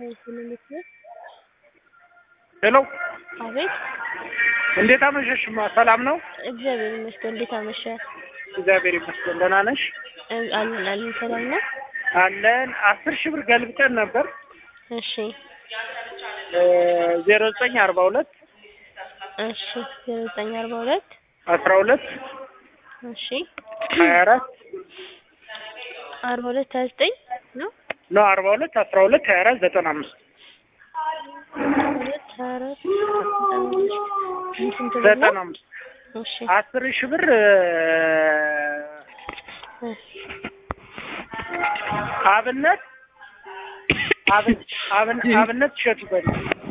ሄሎ አቤት እንዴት አመሸሽማ? ሰላም ነው? እግዚአብሔር ይመስገን። እንዴት አመሸ? እግዚአብሔር ይመስገን። ደህና ነሽ? እ- አለን አለን። ሰላም ነው? አለን። አስር ሺህ ብር ገልብጠን ነበር እሺ ዜሮ ዘጠኝ አርባ ሁለት እሺ ዜሮ ዘጠኝ አርባ ሁለት አስራ ሁለት እሺ ሀያ አራት አርባ ሁለት ሀያ ዘጠኝ ነው ነው አርባ ሁለት አስራ ሁለት ሀያ አራት ዘጠና አምስት ሁለት ሀያ አራት ስንት ብር ዘጠና ነው? አምስት እሺ አስር ሺህ ብር እ፣ አብነት አብን አብን አብነት እሸቱ በል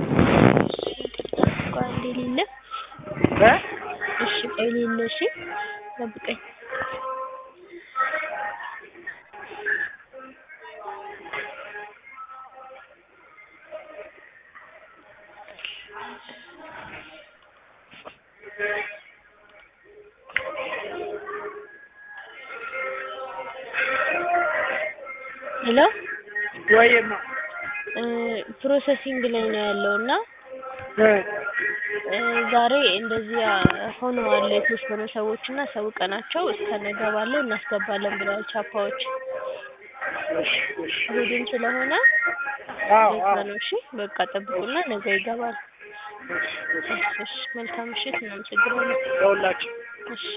ቆይ አንዴ ሌለ እ እሺ ቆይ ሌለ እሺ ጠብቀኝ ሄሎ ወይማ እ፣ ፕሮሰሲንግ ላይ ነው ያለው እና እ እ፣ ዛሬ እንደዚህ ሆነዋል የተወሰኑ ሰዎች እና አሳውቀናቸው እስከ ነገ ባለው እናስገባለን ብለዋል ቻፓዎች እሺ እሺ እሑድም ስለሆነ አዎ ለዛ አዎ ነው እሺ በቃ ጠብቁና ነገ ይገባል እሺ እሺ እሺ መልካም ምሽት እናመሰግናለን ለሁላችን እሺ